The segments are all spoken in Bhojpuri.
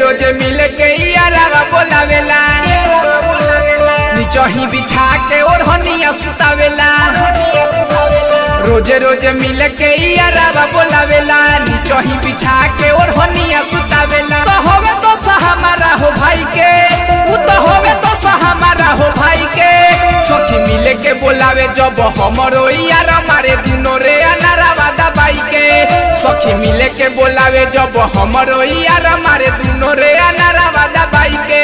रोजे मिले के यारा बोलावेला निचही बिछा के ओढ़निया सुतावेला रोजे रोजे मिले के यारा बोलावेला निचही बिछा के ओढ़निया सुतावेला तो होवे तो हमारा हो भाई के उ तो होवे तो हमारा हो भाई के सखी मिले के बोलावे जब हमरो यार मारे दुनो रे अनारावा दबाई के सखी मिले के बोलावे जब हमरो यार मारे दुनो रे अनारावा दबाई के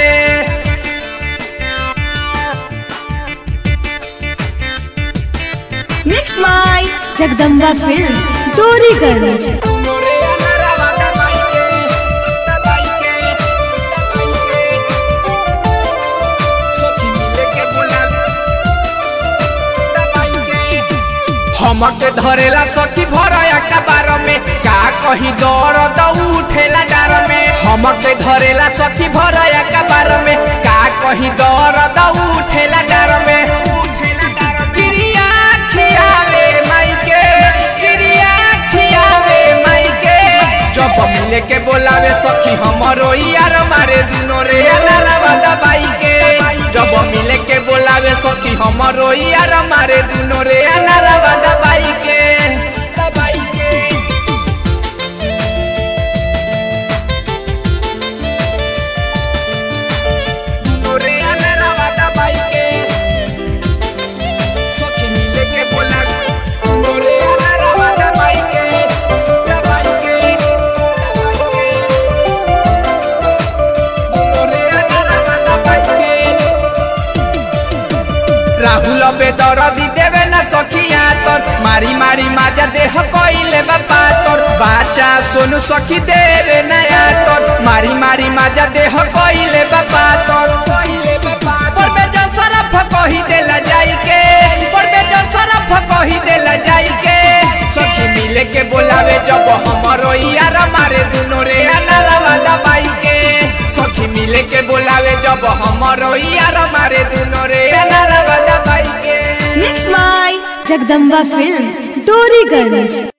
मिक्स माई जगदम्बा फिल्म्स डोरीगंज दुनो रे अनारावा दबाई के दबाई के दबाई के सखी मिले के बोलावे दबाई के हमके धरेला सखी भरया कबार में का कही दर्द उठेला डार में हमके धरेला सखी भरया कबार में का कही दर्द उठेला डार में क्रिया खियावे माइके क्रिया खियावे माइके जब मिले के बोलावे सखी हमरो यार मारे दुनो रे अनारवा दबाई के जब मिले के बोलावे सखी हमरो यार मारे दुनो रे अनारवा दबाई के दबाई के दुनो रे अनारवा दबाई के सखी मिले के बोलावे दुनो रे अनारवा दबाई के दबाई के दबाई के दुनो रे अनारवा दबाई के राहुल बेदरदी देवे न सखिया तोर मारी मारी माजा देह कोइले बापा तोर बाचा सोनू सखी देवे नया तोर मारी मारी माजा देह कोइले बापा तोर कोइले बापा पर में जो सरफ कही देला जाई के पर में जो सरफ कही देला जाई के सखी मिले के बोलावे जब हमरो यार मारे दुनो रे अनारवा दबाई के सखी मिले के बोलावे जब हमरो यार मारे दुनो रे अनारवा दबाई के मिक्स माई जगदम्बा फिल्म्स डोरीगंज